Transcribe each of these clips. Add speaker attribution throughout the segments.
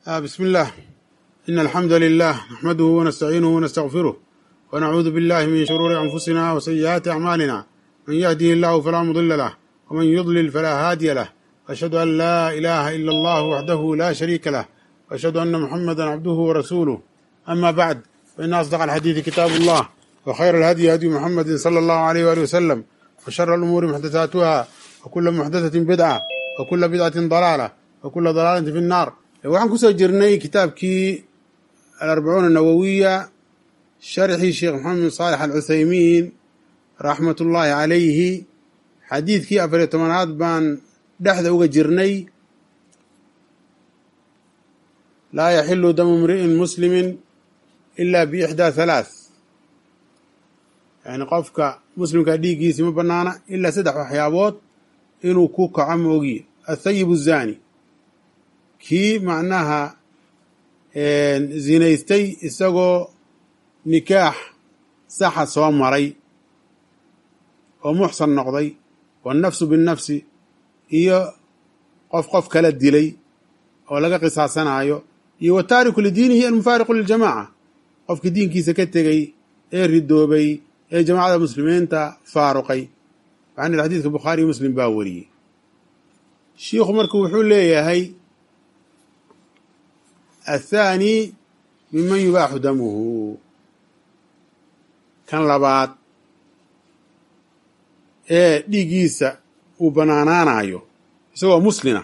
Speaker 1: آه بسم الله إن الحمد لله نحمده ونستعينه ونستغفره ونعوذ بالله من شرور أنفسنا وسيئات أعمالنا من يهده الله فلا مضل له ومن يضلل فلا هادي له وأشهد أن لا إله إلا الله وحده لا شريك له وأشهد أن محمدا عبده ورسوله أما بعد فإن أصدق الحديث كتاب الله وخير الهدي هدي محمد صلى الله عليه وآله وسلم وشر الأمور محدثاتها وكل محدثة بدعة وكل بدعة ضلالة وكل ضلالة في النار waxaan kusoo jirnay kitaabkii alarbacuuna anawowiya sharxii sheekh maxamed bin saalex alcuthaymiin raxmat ullaahi calayhi xadiidkii afariyo tobanaad baan dhexda uga jirnay laa yaxilu damu imri'in muslimin ila biixdaa halaath yani qofka muslimka dhiiggiisi ma banaana ilaa saddex waxyaabood inuu ku kaco moogi athayib الzani kii macnaha zinaystay isagoo nikaax saxa soo maray oo muxsan noqday waannafsu binnafsi iyo qof qof kala dilay oo laga qisaasanaayo iyo wataariku lidiinihi almufaariqu liljamaca qofkii diinkiisa ka tegey ee ridoobay ee jamaacada muslimiinta faaruqay waxaan ihi xadiidka bukhaariyo muslim baa wariyey shiikhu marka wuxuu leeyahay athaani minman yubaaxu damuhu kan labaad ee dhiiggiisa uu banaanaanayo isagoo muslina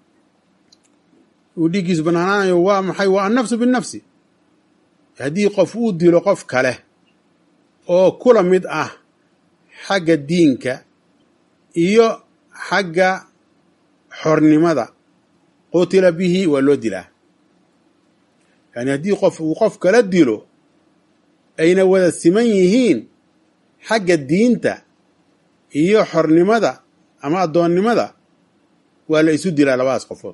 Speaker 1: uu dhiiggiisa banaanaanayo waa maxay waa annafsu binnafsi haddii qof uu dilo qof kale oo kula mid ah xagga diinka iyo xagga xornimada qutila bihi waa loo dilaa yani haddii qof uu qof kala dilo ayna wada siman yihiin xagga diinta iyo xornimada ama addoonnimada waa la isu dilaa labadaas qofood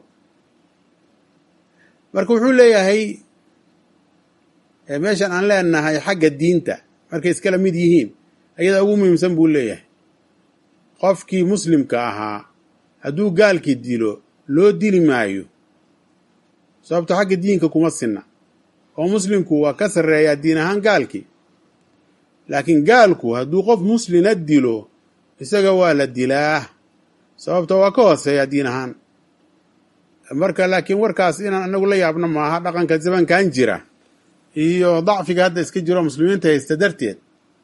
Speaker 1: marka wuxuu leeyahay meeshan aan leenahay xagga diinta markay iskala mid yihiin ayadaa ugu muhiimsan buu leeyahay qofkii muslimka ahaa hadduu gaalkii dilo loo dili maayo sababto xagga diinka kuma sinna oo muslimku waa ka sarreeyaa diin ahaan gaalkii laakiin gaalku hadduu qof muslina dilo isaga waa la dilaa sababto waa ka hooseeyaa diin ahaan marka laakiin warkaas inaan anagu la yaabno maaha dhaqanka zamankan jira iyo dacfiga hadda iska jiro muslimiinta haysta darteed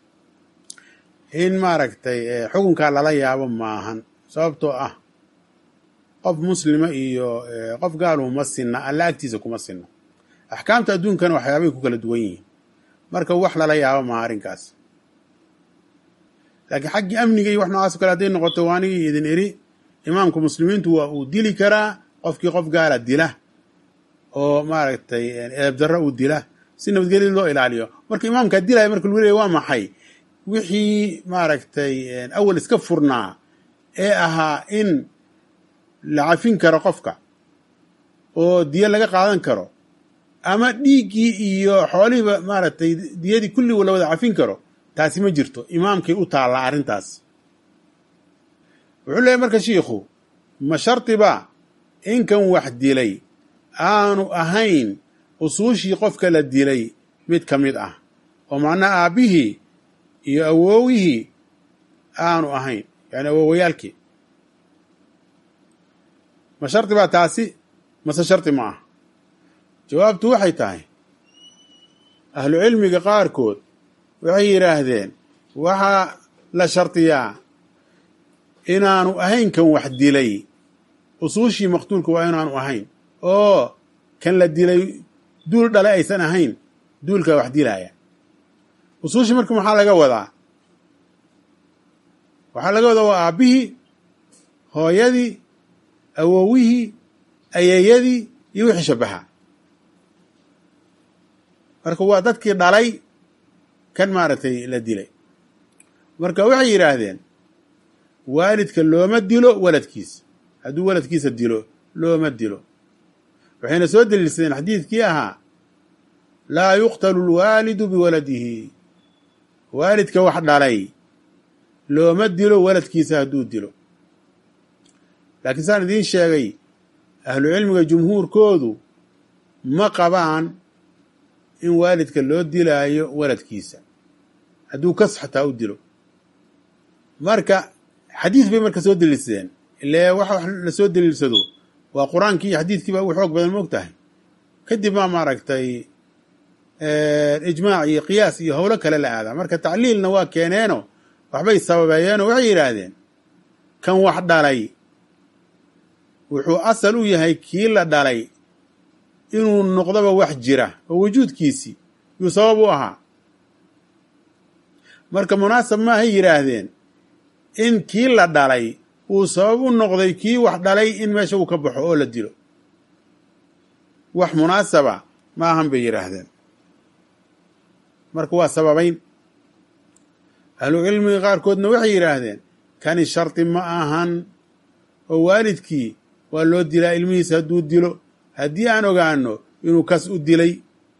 Speaker 1: in maaragtay xukunkaa lala yaabo maahan sababtoo ah qof muslima iyo qof gaaluhu ma sinna alla agtiisa kuma sinna axkaamta adduunkana waxyaabay ku kala duwan yihiin marka wax lala yaabo maha arrinkaas laakiin xaggii amniga iyo wax noocaas o kale hadday noqoto waanigii idin iri imaamka muslimiintu waa uu dili karaa qofkii qof gaala dila oo maaragtay eebdarro uu dila si nabadgelya loo ilaaliyo marka imaamkaa dilaya marka lagu leeya waa maxay wixii maaragtay awal iska furnaa ee ahaa in la cafin karo qofka oo diyo laga qaadan karo ama dhiiggii iyo xoolihiiba maaragtay diyadii kulligu la wada cafin karo taasi ma jirto imaamkay u taallaa arrintaas wuxuu leeyahy marka shiikhu ma shardiba inkan wax dilay aanu ahayn usuushii qofka la dilay mid ka mid ah oo macnaha aabbihii iyo awoowihii aanu ahayn yani awoowayaalkii ma shardi baa taasi mase shardi ma ah jawaabtu waxay tahay ahlu cilmiga qaarkood waxay yidhaahdeen waxaa la shardiyaa inaanu ahayn kan wax dilay usuushii maqtuulka waa inaanu ahayn oo kan la dilay duul dhale aysan ahayn duulkaa wax dilaaya usuushii marka maxaa laga wadaa waxaa laga wadaa waa aabbihii hooyadii awowihii ayeeyadii iyo wixii shabaha marka waa dadkii dhalay kan maaragtay la dilay marka waxay yidhaahdeen waalidka looma dilo waladkiisa hadduu waladkiisa dilo looma dilo waxayna soo deliilsadeen xadiidkii ahaa laa yuqtalu lwaalidu biwaladihi waalidka wax dhalay looma dilo waladkiisa hadduu dilo laakiin saan idiin sheegay ahlu cilmiga jumhuurkoodu ma qabaan in waalidka loo dilaayo waladkiisa hadduu kas xataa u dilo marka xadiis bay marka soo deliilsadeen ile waxa wax lasoo deliilsado waa qur-aankii iyo xadiidkii baa ugu xoog badan moog tahay kadib maa maaragtay ijmaac iyo qiyaas iyo howlo kale la aadaa marka tacliilna waa keeneeno waxbay sababeeyeenoo waxay yidhaahdeen kan wax dhalay wuxuu asal u yahay kii la dhalay inuu noqdoba wax jira oo wujuudkiisii yuu sabab u ahaa marka munaasab maahay yidhaahdeen in kii la dhalay uu sabab u noqday kii wax dhalay in meesha uu ka baxo oo la dilo wax munaasaba ma ahan bay yidhaahdeen marka waa sababayn ahlucilmiga qaarkoodna waxay yidhaahdeen kani shardi ma ahan oo waalidkii waa loo dilaa ilmihiisa hadduu dilo haddii aan ogaano inuu kas u dilay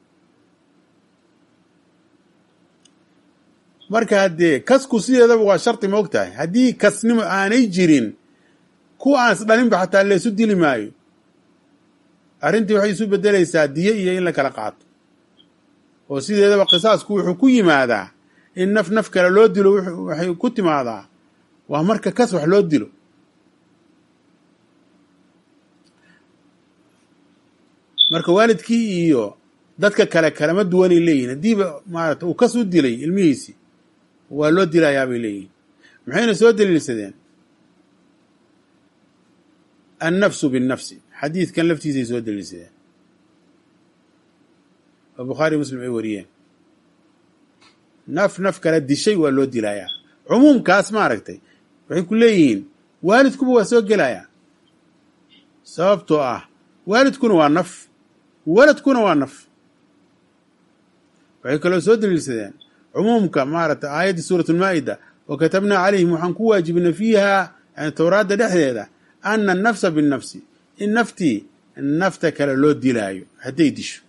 Speaker 1: marka haddee kasku sideedaba waa shardi ma og tahay haddii kasnimo aanay jirin kuwa aan is dhalinba xataa laysu dili maayo arrintii waxay isu beddelaysaa diyo iyo in la kala qaato oo sideedaba qisaasku wuxuu ku yimaadaa in naf naf kale loo dilo waxay ku timaadaa waa marka kas wax loo dilo marka waalidkii iyo dadka kale kalama duwanay leeyihin haddiiba maarata uu kas u dilay ilmihiisii waa loo dilayaa bay leeyihin maxayna soo daliilsadeen annafsu binnafsi xadiidkan laftiisay soo daliilsadeen oo bukhaari muslim ay wariyeen naf naf kala dishay waa loo dilayaa cumuumkaas maaragtay waxay ku leeyihiin waalidkuba waa soo gelayaa sababtoo ah waalidkuna waa naf waladkuna waa naf waxay kaloo soo daliilsadeen cumuumka maaragtay aayaddii suurat ulmaa'ida wa katabnaa calayhim waxaan ku waajibnay fiiha yani towraadda dhexdeeda ana annafsa binnafsi in naftii nafta kale loo dilaayo hadday disho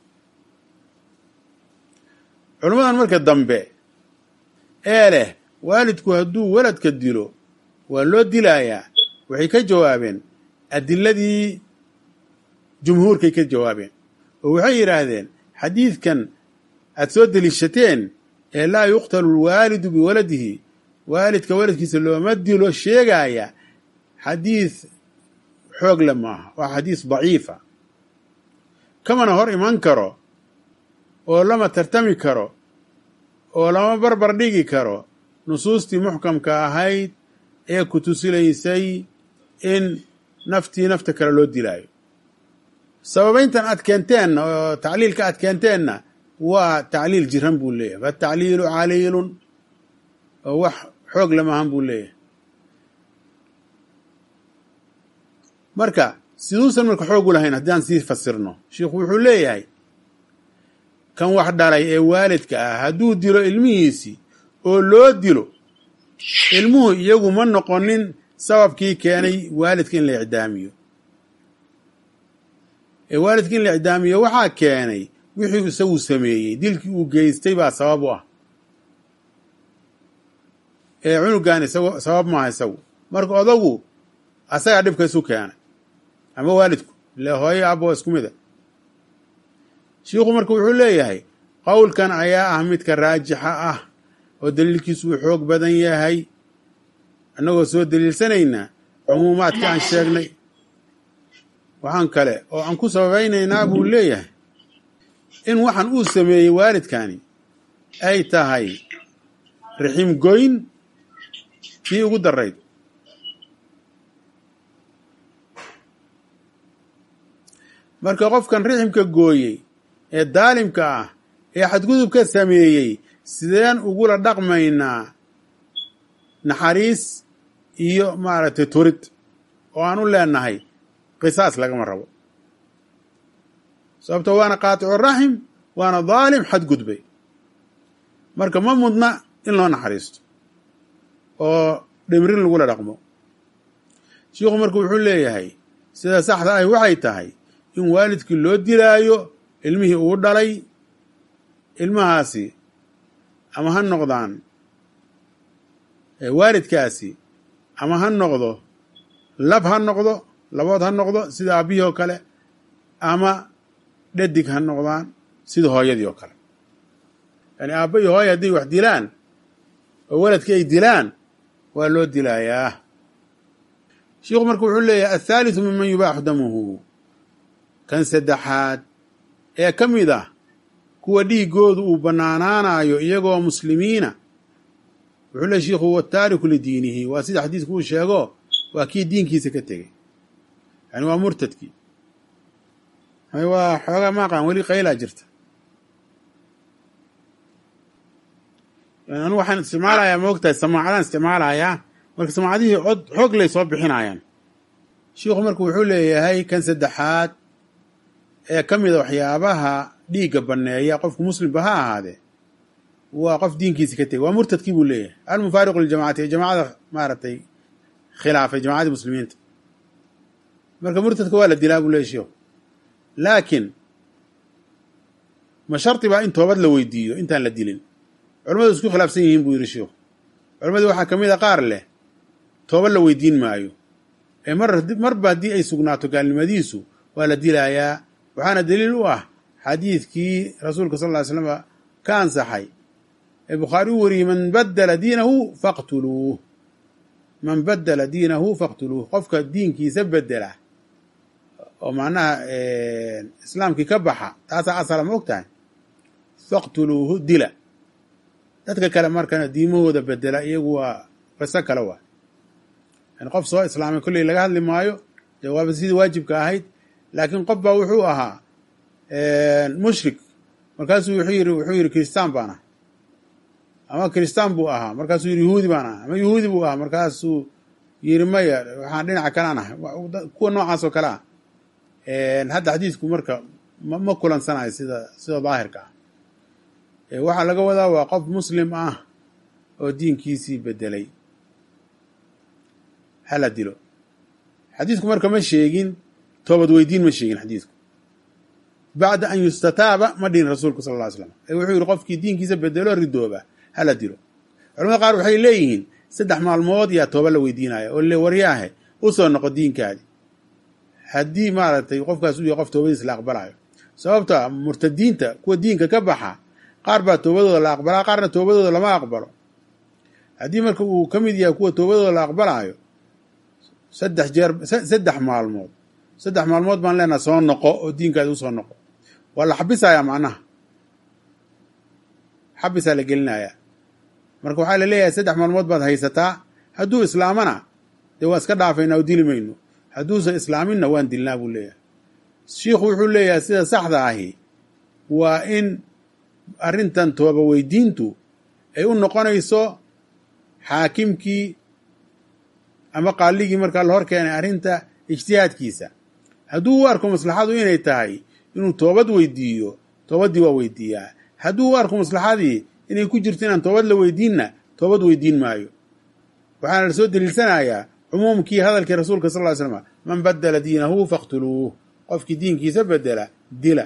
Speaker 1: culammadan marka dambe ee leh waalidku hadduu waladka dilo waa loo dilayaa waxay ka jawaabeen adiladii jumhuurkay ka jawaabeen oo waxay yidhaahdeen xadiidkan aad soo deliishateen ee laa yuqtalu lwaalidu biwaladihi waalidka waladkiisa looma dilo sheegaaya xadiid xoog le maaha waa xadiis daciifa kamana hor iman karo oo lama tartami karo oo lama barbar dhigi karo nusuustii muxkamka ahayd ee ku tusilaysay in naftii nafta kale loo dilaayo sababayntan aad keenteenna oo tacliilka aad keenteenna waa tacliil jiran buu leeyahay fatacliilu caliilun oo wax xoog lamahan buu leeyahay marka siduusan marka xoog u lahayn haddii aan sii fasirno sheikhu wuxuu leeyahay kan wax dhalay ee waalidka ah hadduu dilo ilmihiisii oo loo dilo ilmuhu iyagu ma noqonin sababkii keenay waalidka in la icdaamiyo ee waalidka in la icdaamiyo waxaa keenay wixii isagu sameeyey dilkii uu geystay baa sabab u ah ee cunugan isago sabab maaha isagu marka odagu asagaa dhibka isu keenay ama waalidku ile hooyo abo isku mid a shiikhu marka wuxuu leeyahay qowlkan ayaa ah midka raajixa ah oo daliilkiisu uu xoog badan yahay annagoo soo daliilsanaynaa cumuumaadka aan sheegnay waxaan kale oo aan ku sababaynaynaa buu leeyahay in waxaan uu sameeyey waalidkani ay tahay rixim goyn kii ugu darayd marka qofkan riximka gooyey ee daalimka ah ee xadgudubka sameeyey sideen ugula dhaqmaynaa naxariis iyo maaragtay turid oo aan u leenahay qisaas lagama rabo sababto waana qaaticu raxim waana daalim xadgudbay marka ma mudna in loo naxariisto oo dhimrin lagula dhaqmo shiikhu marka wuxuu leeyahay sida saxda ahi waxay tahay in waalidkii loo dilaayo ilmihii uu dhalay ilmahaasi ama ha noqdaan waalidkaasi ama ha noqdo lab ha noqdo labood ha noqdo sida aabihii oo kale ama dhadig ha noqdaan sida hooyadii oo kale yani aabba iyo hooya hadday wax dilaan oo waladkii ay dilaan waa loo dilaayaa shiikhu marka wuxuu leeyahay athaalithu miman yubaaxu damuhu kan saddexaad ee ka mid ah kuwa dhiiggoodu uu bannaanaanayo iyagoo muslimiina wuxuu leey shiikhu huwa taariku lidiinihi waa sida xadiisku uu sheego waa kii diinkiisa ka tegey yani waa murtadkii waa xoogaa maaqaan weli qaylaa jirta anu waxaan isticmaalayaa maogtahay samaacadaan isticmaalayaa marka samaacadihii cod xoog lay soo bixinayaan shiikhu marka wuxuu leeyahay kan saddexaad ee ka mida waxyaabaha dhiigga banneeya qofku muslimba ha ahaadee waa qof diinkiisa ka tegey waa murtadkii buu leeyahay almufaariqu liljamacati ee jamacada maaragtay khilaafay jamacadii muslimiinta marka murtadka waa la dilaa buu leeyahy shiikhu laakiin ma shardi baa in toobad la weydiiyo intaan la dilin culamadu isku khilaafsan yihiin buu yidhi shiikhu culammadii waxaa ka mid a qaar leh toobad la weydiin maayo ee mar marba haddii ay sugnaato gaalnimadiisu waa la dilaayaa waxaana daliil u ah xadiidkii rasuulka sal ly slama ka ansaxay ee bukhaari u wariyey man badala diinahu faqtuluuh man badala diinahu faqtuluuh qofka diinkiisa bedela oo macnaha islaamkii ka baxa taasaa asala ma og tahay faqtuluuhu dila dadka kale markana diimahooda bedela iyagu waa qiso kale waa yani qof soo islaamay kolley laga hadli maayo dee waaba sidii waajibka ahayd laakiin qof baa wuxuu ahaa mushrik markaasuu wuxuu yidhi wuxuu yidhi kiristaan baan ah ama kiristaan buu ahaa markaasuu yidhi yuhuudi baan ah ama yuhuudi buu ahaa markaasuu yidhi maya waxaan dhinaca kalaan ah kuwa noocaas oo kale ah hadda xadiisku marka ma kulansanayo sida sida daahirka ah waxaa laga wadaa waa qof muslim ah oo diinkiisii bedelay hala dilo xadiisku marka ma sheegin toobad weydiin ma sheegin xadiisku bacda an yustataaba ma dhihin rasuulku sal lla ly slam ee wuxuu yidhi qofkii diinkiisa bedelo ridooba hala dilo culamada qaar waxay leeyihiin saddex maalmood yaa tooba la weydiinaya oo le waryaahe u soo noqo diinkaadi haddii maaragtay qofkaas u yahay qof toobadiis la aqbalayo sababta murtadiinta kuwa diinka ka baxa qaar baa toobadooda la aqbalaa qaarna toobadooda lama aqbalo haddii marka uu ka mid yahay kuwa toobadooda la aqbalaayo saddex jeer saddex maalmood saddex maalmood baan leenaha soo noqo oo diinkaadi u soo noqo waa la xabisayaa macnaha xabisaa la gelinayaa marka waxaa la leeyahay saddex maalmood baad haysataa hadduu islaamana dee waa iska dhaafaynaa oo dili mayno hadduusan islaaminna waan dilnaa buu leeyahay shiikhu wuxuu leeyahay sida saxda ahi waa in arrintan tooba weydiintu ay u noqonayso xaakimkii ama qaaligii markaa la hor keenay arrinta ijtihaadkiisa hadduu u arko maslaxadu inay tahay inuu toobad weydiiyo toobaddii waa weydiiyaa hadduu u arko maslaxadii inay ku jirto inaan toobad la weydiinna toobad weydiin maayo waxaana la soo daliilsanayaa cumuumkii hadalkii rasuulka sal ly slm man badala diinahu faqtuluuh qofkii diinkiisa bedela dila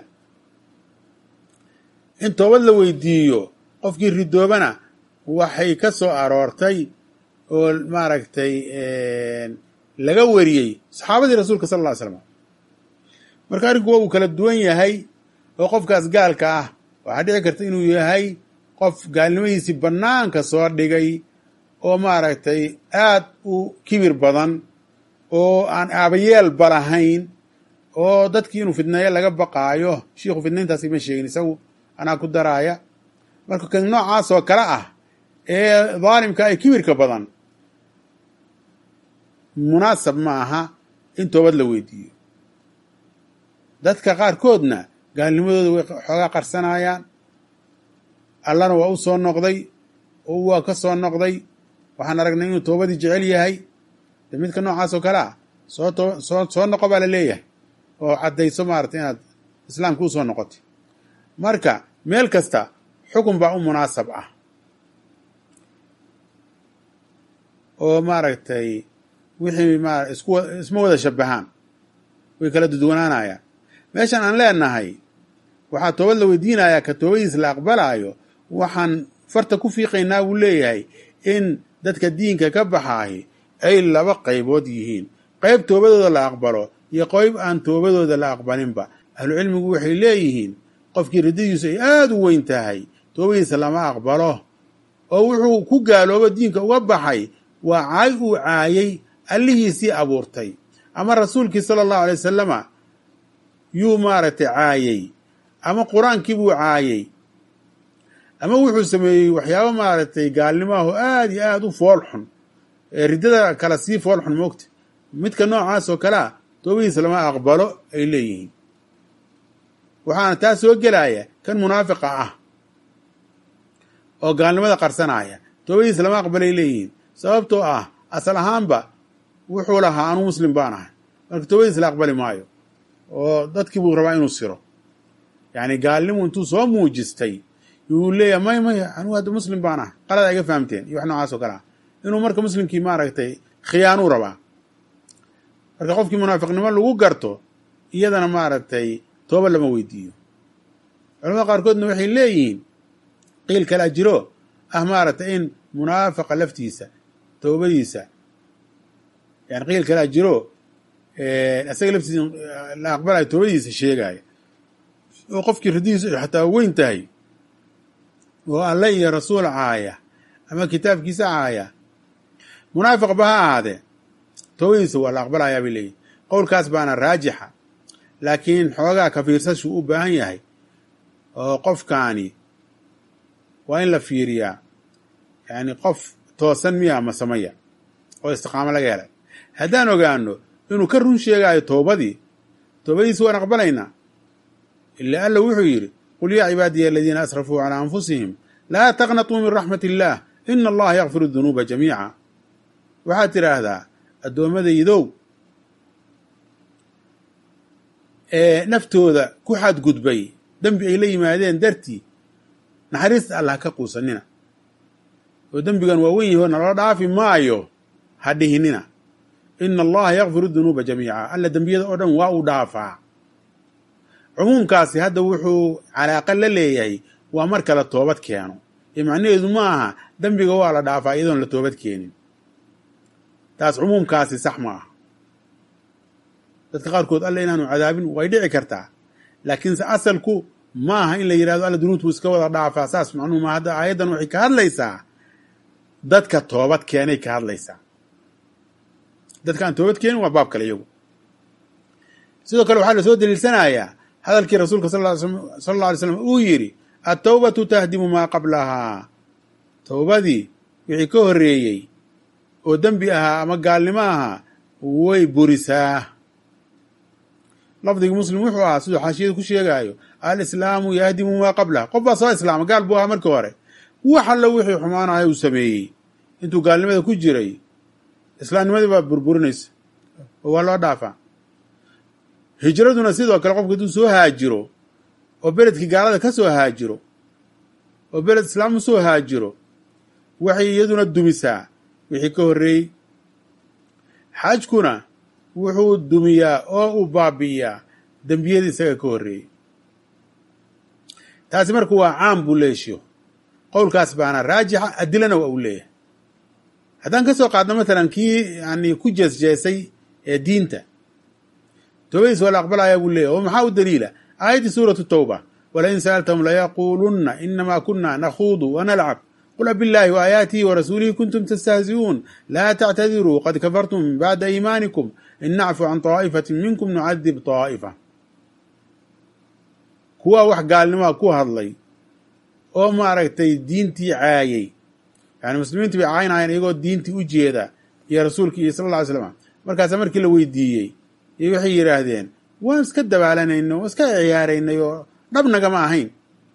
Speaker 1: in toobad la weydiiyo qofkii ridoobana waxay ka soo aroortay oo maaragtay laga wariyey saxaabadii rasuulka sal ll ly slam marka arrinku waa uu kala duwan yahay oo qofkaas gaalka ah waxaa dhici karta inuu yahay qof gaalnimadiisii bannaanka soo dhigay oo maaragtay aad u kibir badan oo aan aabayeelba lahayn oo dadkii inuu fidneeyo laga baqaayo shiikhu fidnayntaasi ma sheegin isagu anaa ku daraaya marka kan noocaas oo kale ah ee daalimka ay kibirka badan munaasab ma aha in toobad la weydiiyo dadka qaarkoodna gaalnimadooda way xoogaa qarsanayaan allana waa u soo noqday oo waa ka soo noqday waxaan aragnay inuu toobadii jecel yahay de midka noocaas oo kale ah soo too soo soo noqo baa la leeyahay oo caddayso maaragtay inaad islaamka u soo noqotay marka meel kasta xukun baa u munaasab ah oo maaragtay wixii ma isku isma wada shabahaan way kala dudwanaanayaan meeshan aan leenahay waxaa toobad la weydiinayaa ka toobadiis la aqbalaayo waxaan farta ku fiiqaynaa buu leeyahay in dadka diinka ka baxaahi ay laba qaybood yihiin qayb toobadooda la aqbalo iyo qayb aan toobadooda la aqbalinba ahlucilmigu waxay leeyihiin qofkii riddadiisu ay aada u weyn tahay toobadiisa lama aqbalo oo wuxuu ku gaaloobo diinka uga baxay waa caay uu caayay allihiisii abuurtay ama rasuulkii sala allahu alay wasalama yuu maaragtay caayey ama qur-aankii buu caayey ama wuxuu sameeyey waxyaabo maaragtay gaalnimaho aada iyo aada u fool xun ee riddada kale sii fool xun moogta midka noocaas oo kalea toobadiisa lama aqbalo ay leeyihiin waxaana taa soo gelaya kan munaafiqa ah oo gaalnimada qarsanaya toobadiisa lama aqbalay leeyihiin sababtoo ah asal ahaanba wuxuu lahaa anuu muslim baan ahay marka toobadiisa la aqbali maayo oo dadkii buu rabaa inuu siro yacni gaalnimu intuu soo muujistay yuu leeyahay may may anuu hadda muslim baan ahay qalada iga fahamteen iyo wax noocaas oo kale ah inuu marka muslimkii maaragtay khiyaanuu rabaa marka qofkii munaafiqnimo lagu garto iyadana maaragtay tooba lama weydiiyo culamada qaarkoodna waxay leeyihiin qiil kalaa jiro ah maaragtay in munaafiqa laftiisa toobadiisa yani qiil kalaa jiro isaga laftiisa la aqbalayo toobadiisa sheegaya oo qofkii radidiisu ay xataa weyn tahay oo alle iyo rasuul caaya ama kitaabkiisa caaya munaafiq ba ha ahaadee toobadiisa waa la aqbalayaa bay leeyihin qowlkaas baana raajixa laakiin xoogaa ka fiirsashuu u baahan yahay oo qofkaani waa in la fiiriyaa yacni qof toosan miya masamaya oo istiqaamo laga helay haddaan ogaano inuu ka run sheegaayo toobadii toobadiisi waan aqbalaynaa ila alla wuxuu yidhi qul yaa cibaadiya aladiina asrafuu calaa anfusihim laa taqnatuu min raxmat illaah ina allaha yakfiru dunuuba jamiica waxaad tidhaahdaa addoommadaydow ee naftooda ku xadgudbay dembi ay la yimaadeen dartii naxariista allah ka quusanina oo dembigan waa wen yaho naloo dhaafi maayo ha dhihinina ina allaha yakfiru dunuuba jamiica alla dembiyada oo dhan waa uu dhaafaa cumuumkaasi hadda wuxuu calaaqa la leeyahay waa marka la toobad keeno ee macnaheedu ma aha dembiga waa la dhaafaa iyadoon la toobad keenin taas cumuumkaasi sax ma aha dadka qaarkood alla inaanu cadaabin way dhici kartaa laakiinse asalku ma aha in la yidhahdo alla dunuubtu iska wada dhaafaa saas macnuhu ma hadda aayaddan waxay ka hadlaysaa dadka toobad keenay ka hadlaysaa dadka aan toobad keenin waa baab kale iyagu sidoo kale waxaa lasoo daliilsanayaa hadalkii rasuulka sal alla alay slam uu yidhi attawbatu tahdimu maa qablahaa towbadii wixii ka horreeyey oo dembi ahaa ama gaalnimo ahaa way burisaa lafdigii muslim wuxuu ahaa siduu xaashiyada ku sheegaayo alislaamu yahdimu maa qablaha qof baa soo islaama gaal buu ahaa markii hore wax allo wixii xumaanahay uu sameeyey intuu gaalnimada ku jiray islaamnimadii baa burburinaysa oo waa loo dhaafaa hijraduna sidoo kale qofku hadduu soo haajiro oo beledkii gaalada ka soo haajiro oo beled islaam u soo haajiro waxay iyaduna dumisaa wixii ka horreeyey xajkuna wuxuu dumiyaa oo uu baabi'iyaa dembiyadii isaga ka horreeyey taasi marka waa caam buu leeshiyo qowlkaas baana raajixa adilana waa uu leeyahay haddaan ka soo qaadno matalan kii yani ku jeesjeesay ee diinta toobadiis waa la aqbalayaa buu leeyahy oo maxaa u daliila aayaddii suuratu tawba walain sa'altahum layaquulunna inamaa kuna nakhuudu wanalcab qul abiاllahi وaayaatihi warasuulihi kuntum tastahzi'uun laa tactadiruu qad kafartum min bacda iimaanikum in nacfu can طaa'ifati minkum nucadib طaa'ifa kuwaa wax gaalnimaa ku hadlay oo maaragtay diintii caayey yani muslimiintii bay caynayeen iyagoo diintii u jeeda iyo rasuulkii iyo sal lla ly slam markaasa markii la weydiiyey iyo waxay yidhaahdeen waan iska dabaalanayno waan iska ciyaaraynay oo dhabnagama ahayn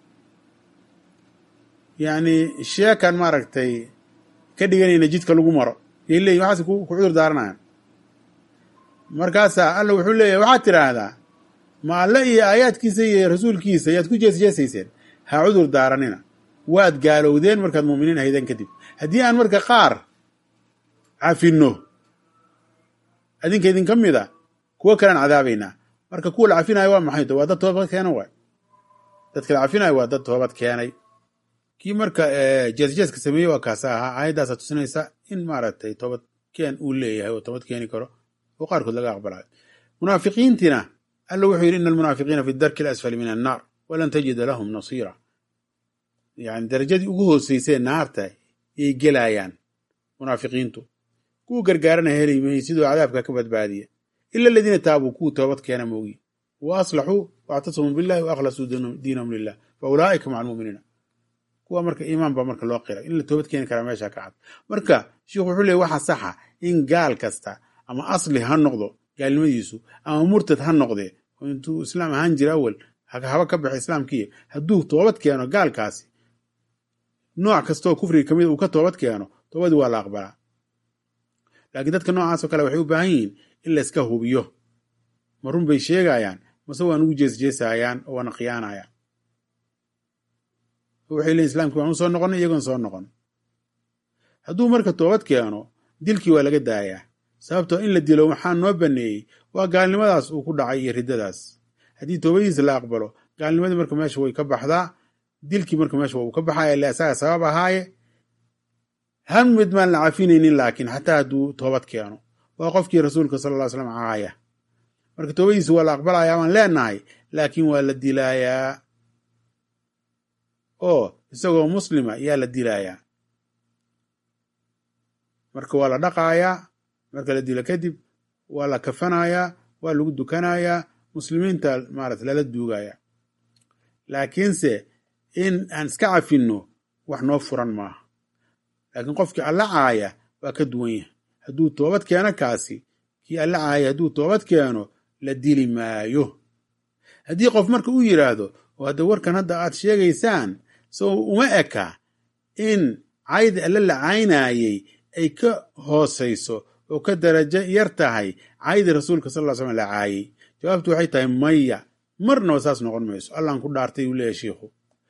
Speaker 1: yacni sheekan maaragtay ka dhiganayna jidka lagu maro yay leeyihin waxaas ku cudur daaranayan markaasaa alla wuxuu leeyahy waxaad tidhaahdaa ma alle iyo aayaadkiisa iyo rasuulkiisa yaad ku jeesjeesayseen ha cudur daaranina waad gaalowdeen markaad muuminiin ahaydeen kadib haddii aan marka qaar cafinno adinka idinka mid a kuwo kalean cadaabaynaa marka kuwa la cafinayo waa maxay waa dad toobad keena waay dadka la cafinayo waa dad toobad keenay kii marka jeesjeeska sameeyey waa kaasa ahaa aayaddaasa tusinaysa in maaragtay toobad keen uu leeyahay oo toobad keeni karo oo qaarkood laga aqbalayo munaafiqiintiina alla wuxuu yidhi ina almunaafiqiina fi darki alasfali min annaar walan tajida lahum nasiira yani darajadii ugu hooseysee naarta yay gelayaan munaafiqiintu kuwa gargaarana heli mahi sidoo cadaabka ka badbaadiya ila aladiina taabuu kuwa toobad keena moogi wa aslaxuu waactasamuu billahi wa akhlasuu diinahum lilah fa ulaa'ika maca almu'miniina kuwa marka iimaan baa marka loo qiray in la toobad keeni karaa meesha ka cad marka sheikhu wuxuu leey waxaa saxa in gaal kasta ama asli ha noqdo gaalnimadiisu ama murtad ha noqdee oo intuu islaam ahaan jira awal haba ka baxay islaamkiiya hadduu toobad keeno gaalkaasi nooc kastaoo kufriga kamid uu ka toobad keeno toobadii waa la aqbalaa laakiin dadka noocaasoo kale waxay u baahan yihiin in layska hubiyo ma run bay sheegayaan mase waa nugu jeesjeesayaan oo waana khiyaanayaan waxay leeyiin islamkii waan u soo noqonay iyagoon soo noqon hadduu marka toobad keeno dilkii waa laga daayaa sababtoo in la dilo waxaa noo baneeyey waa gaalnimadaas uu ku dhacay iyo riddadaas haddii toobadiisa la aqbalo gaalnimadii marka meesha way ka baxdaa dilkii marka meesha waa uu ka baxaya ile asaga sabab ahaaye hal mid maan la cafinaynin laakiin xataa hadduu toobad keeno waa qofkii rasuulka sala alla ly slam caaya marka toobadiisa waa la aqbalayaa waan leenahay laakiin waa la dilaayaa oo isagoo muslima yaa la dilaayaa marka waa la dhaqaayaa marka la dilo kadib waa la kafanayaa waa lagu dukanayaa muslimiinta maarata lala duugayaa laakiinse in aan iska cafinno wax noo furan maaha laakiin qofkii alla caaya waa ka duwan yahay hadduu toobad keeno kaasi kii alla caaya hadduu toobad keeno la dili maayo haddii qof marka u yidhaahdo oo hadda warkan hadda aad sheegaysaan so uma eka in caydi alla la caynaayey ay ka hoosayso oo ka darajo yar tahay caydi rasuulka sal ll slam la caayey jawaabtu waxay tahay maya marnaba saas noqon mayso allaan ku dhaartay uu leeyahy shiikhu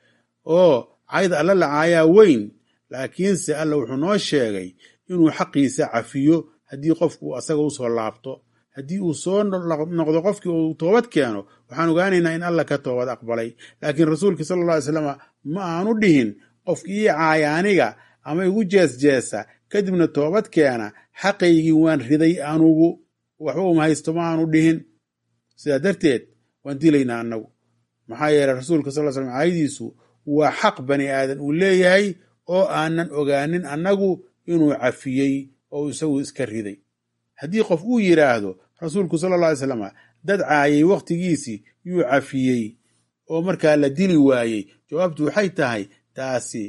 Speaker 1: oo cayda alla la caayaa weyn laakiinse alla wuxuu noo sheegay inuu xaqiisa cafiyo haddii qofku asaga usoo laabto haddii uu soo noqdo qofkii uu toobad keeno waxaan ogaanaynaa in alla ka toobad aqbalay laakiin rasuulkii sala alla alay slam ma aanu dhihin qofkii ii caaya aniga ama igu jeesjeesa kadibna toobad keena xaqaygii waan riday anugu waxba uma haysto ma aanu dhihin sidaa darteed waan dilaynaa annagu maxaa yeeley rasuulka sal l slam caayadiisu waa xaq bani aadan uu leeyahay oo aanan ogaanin annagu inuu cafiyey oo isagu iska riday haddii qof uu yidhaahdo rasuulku sala alla alay slam dad caayay wakhtigiisii yuu cafiyey oo markaa la dili waayey jawaabtu waxay tahay taasi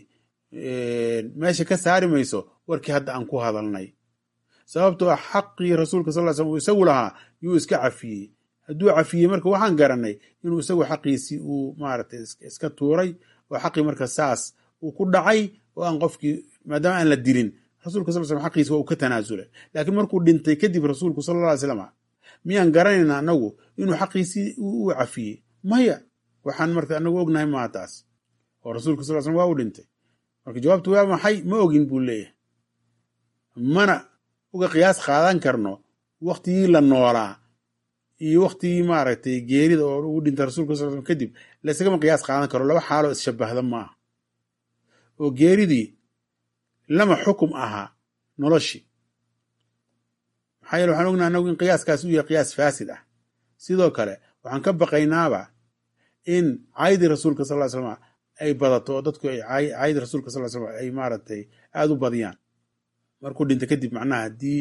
Speaker 1: meesha ka saari mayso warkii hadda aan ku hadalnay sababtoo ah xaqii rasuulka sal ly slam uu isagu lahaa yuu iska cafiyey hadduu cafiyey marka waxaan garanay inuu isagu xaqiisii uu maaragtay iska tuuray oo xaqii marka saas uu ku dhacay oo aan qofkii maadaama aan la dilin rasulka sal slam xaqiisi waa uu ka tanaasulay laakiin markuu dhintay kadib rasuulku sala alla alay slam miyaan garanayna anagu inuu xaqiisii u cafiyey maya waxaan marka anagu ognahay maa taas oo rasuulka sal slam waa u dhintay marka jawaabtu waa maxay ma ogin buu leeyahay mana uga qiyaas qaadan karno waktigii la noolaa iyo waktigii maaragtay geerida oo uu dhintay rasulka sal slam kadib laysagama qiyaas qaadan karo laba xaaloo isshabahda maaha oo geeridii lama xukum ahaa noloshii maxaa yeele waxaan ognaha anagu in qiyaaskaas u yahay qiyaas faasid ah sidoo kale waxaan ka baqaynaaba in caydii rasuulka sal ly slam ay badato oo dadku ay caydii rasuulka sal slam ay maaragtay aada u badiyaan markuu dhinta kadib macnaha haddii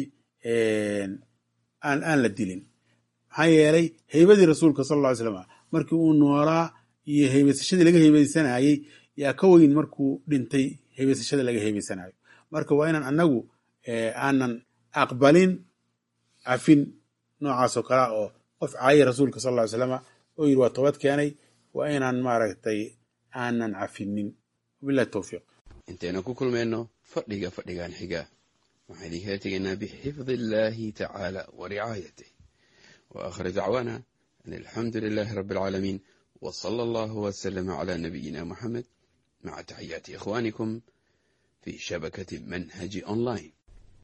Speaker 1: aan aan la dilin maxaa yeelay heybadii rasuulka sal lla ly slam markii uu noolaa iyo heybaysashadii laga heybeysanayey yaa ka weyn markuu dhintay heybaysashada laga heybaysanayo marka waa inaan anagu aanan aqbalin cafin noocaasoo kalea oo qof caayay rasuulka sal ly slama oo yidhi waa toobad keenay waa inaan maaragtay aanan cafinin wabilahi towfiiq
Speaker 2: intaynu ku kulmayno fadhiga fadhigan xiga waxaan idinkala tegaynaa bixifdi illaahi tacaala wa ricaayatih wa aakhir dacwaana an alxamdu lilaahi rabbi alcaalamiin wa sala allahu wasalama calaa nabiyina muxamed maca taxiyaati ikhwaanikum fi shabakati manhaji online